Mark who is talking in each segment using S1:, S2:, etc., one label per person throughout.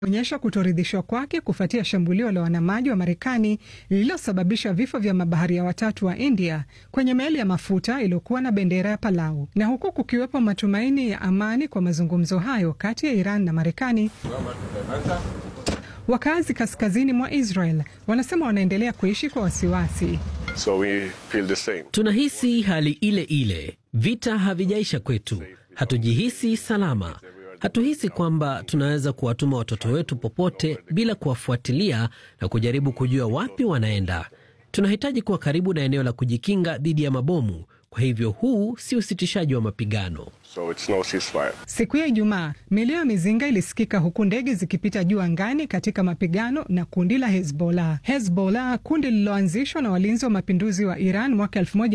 S1: onyesha kutoridhishwa kwake kufuatia shambulio la wanamaji wa Marekani lililosababisha vifo vya mabaharia watatu wa India kwenye meli ya mafuta iliyokuwa na bendera ya Palau. Na huku kukiwepo matumaini ya amani kwa mazungumzo hayo kati ya Iran na Marekani, wakazi kaskazini mwa Israel wanasema wanaendelea kuishi kwa wasiwasi.
S2: So we feel the same.
S3: Tunahisi hali ile ile, vita havijaisha kwetu, hatujihisi salama. Hatuhisi kwamba tunaweza kuwatuma watoto wetu popote bila kuwafuatilia na kujaribu kujua wapi wanaenda. Tunahitaji kuwa karibu na eneo la kujikinga dhidi ya mabomu. Kwa hivyo huu si usitishaji wa mapigano.
S2: So it's no ceasefire.
S1: Siku ya Ijumaa, milio ya mizinga ilisikika huku ndege zikipita juu angani katika mapigano na kundi la Hezbollah. Hezbollah, kundi lililoanzishwa na walinzi wa mapinduzi wa Iran mwaka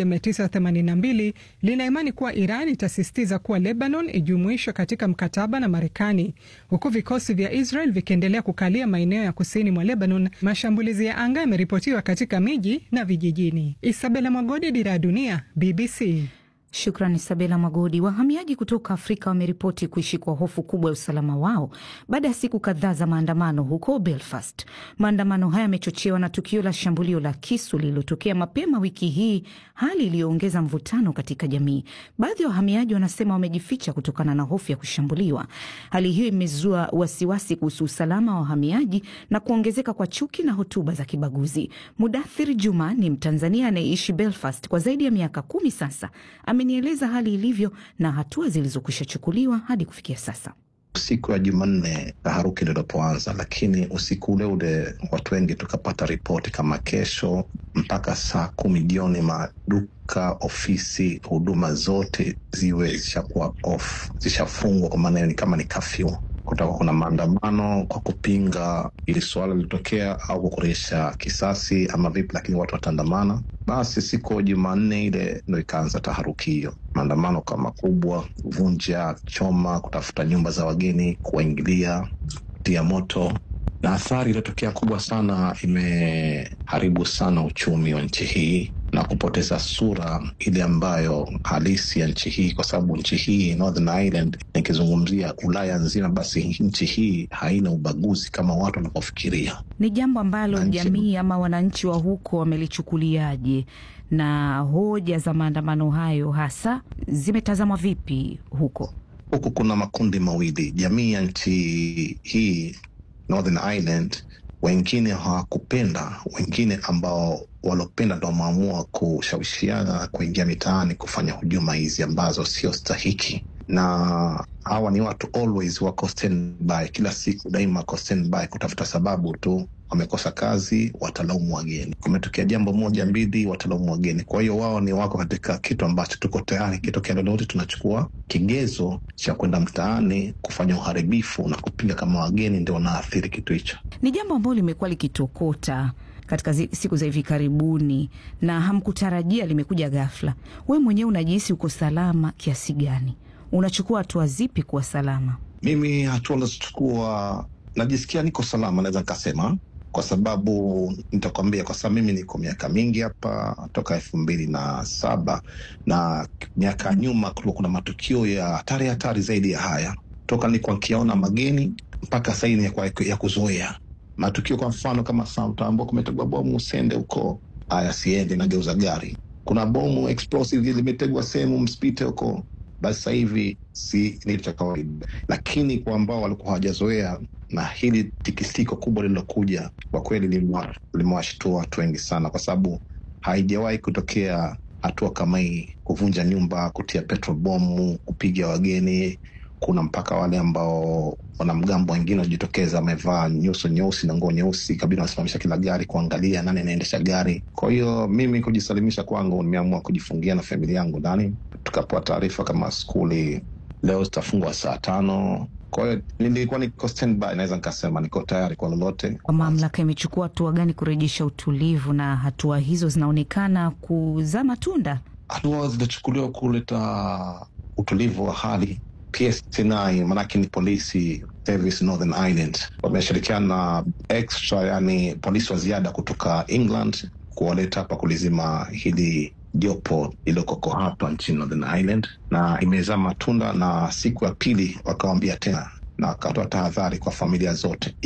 S1: 1982, lina imani kuwa Iran itasisitiza kuwa Lebanon ijumuishwe katika mkataba na Marekani, huku vikosi vya Israel vikiendelea kukalia maeneo ya kusini mwa Lebanon. Mashambulizi ya anga yameripotiwa katika miji na vijijini. Isabela Mwagodi, Dira ya Dunia, BBC.
S4: Shukrani Sabela Magodi. Wahamiaji kutoka Afrika wameripoti kuishi kwa hofu kubwa ya usalama wao baada ya siku kadhaa za maandamano huko Belfast. Maandamano haya yamechochewa na tukio la shambulio la kisu lililotokea mapema wiki hii, hali iliyoongeza mvutano katika jamii. Baadhi ya wahamiaji wanasema wamejificha kutokana na hofu ya kushambuliwa. Hali hiyo imezua wasiwasi kuhusu usalama wa wahamiaji na kuongezeka kwa chuki na hotuba za kibaguzi. Mudathir Juma ni Mtanzania anayeishi Belfast kwa zaidi ya miaka kumi sasa amenieleza hali ilivyo na hatua zilizokwisha chukuliwa hadi kufikia sasa.
S5: Siku ya Jumanne taharuki lilipoanza, lakini usiku ule ule watu wengi tukapata ripoti kama kesho mpaka saa kumi jioni maduka, ofisi, huduma zote ziwe zishakuwa off, zishafungwa, kwa maana ni kama ni kafyu kutakuwa kuna maandamano kwa kupinga ili suala lilitokea au kukuresha kisasi ama vipi, lakini watu wataandamana. Basi siku Jumanne ile ndo ikaanza taharuki hiyo, maandamano kama makubwa, kuvunja, choma, kutafuta nyumba za wageni, kuwaingilia, kutia moto na athari iliyotokea kubwa sana, imeharibu sana uchumi wa nchi hii na kupoteza sura ile ambayo halisi ya nchi hii, kwa sababu nchi hii Northern Ireland, nikizungumzia Ulaya nzima, basi nchi hii haina ubaguzi kama watu wanavyofikiria.
S4: Ni jambo ambalo jamii ama wananchi wa huko wamelichukuliaje, na hoja za maandamano hayo hasa zimetazamwa vipi huko?
S5: Huku kuna makundi mawili, jamii ya nchi hii Northern Ireland wengine hawakupenda, wengine ambao walopenda ndo wameamua kushawishiana kuingia mitaani kufanya hujuma hizi ambazo sio stahiki, na hawa ni watu always wako standby, kila siku daima wako standby kutafuta sababu tu wamekosa kazi, watalaumu wageni. Kumetokea jambo moja mbili, watalaumu wageni. Kwa hiyo wao ni wako katika kitu ambacho tuko tayari, kitokea lolote tunachukua kigezo cha kwenda mtaani kufanya uharibifu na kupinga kama wageni ndio wanaathiri kitu hicho.
S4: Ni jambo ambalo limekuwa likitokota katika zi, siku za hivi karibuni na hamkutarajia, limekuja ghafla. Wewe mwenyewe unajihisi uko salama kiasi gani? Unachukua hatua zipi kuwa salama?
S5: Mimi hatua nazochukua najisikia niko salama, naweza nikasema, kwa sababu nitakwambia, kwa sababu mimi niko miaka mingi hapa toka elfu mbili na saba na miaka nyuma kulikuwa kuna matukio ya hatari hatari zaidi ya haya, toka nilikuwa nikiona mageni mpaka saini ya, ya kuzoea matukio. Kwa mfano kama Samtambo kumetegwa bomu, usende huko, haya siendi, nageuza gari. Kuna bomu explosive limetegwa sehemu, msipite huko basi sasa hivi si ni cha kawaida, lakini kwa ambao walikuwa hawajazoea na hili tikisiko kubwa lililokuja, kwa kweli limewashtua watu wengi sana, kwa sababu haijawahi kutokea hatua kama hii, kuvunja nyumba, kutia petrol bomu, kupiga wageni. Kuna mpaka wale ambao wanamgambo wengine wajitokeza wamevaa nyuso nyeusi na nguo nyeusi, kabidi wanasimamisha kila gari kuangalia nani anaendesha gari. Kwa hiyo mimi kujisalimisha kwangu, nimeamua kujifungia na familia yangu ndani. Tukapewa taarifa kama skuli leo zitafungwa saa tano. Kwa hiyo nilikuwa niko standby, naweza nikasema niko tayari kwa lolote.
S4: Kwa mamlaka imechukua hatua gani kurejesha utulivu, na hatua hizo zinaonekana kuzaa matunda?
S5: Hatua zilichukuliwa kuleta utulivu wa hali PSNI manake ni polisi service Northern Ireland wameshirikiana na extra, yani polisi wa ziada kutoka England kuwaleta hapa kulizima hili jopo iliyokoko hapa nchini Northern Ireland, na imezaa matunda, na siku ya pili wakawambia tena na akatoa tahadhari kwa familia zote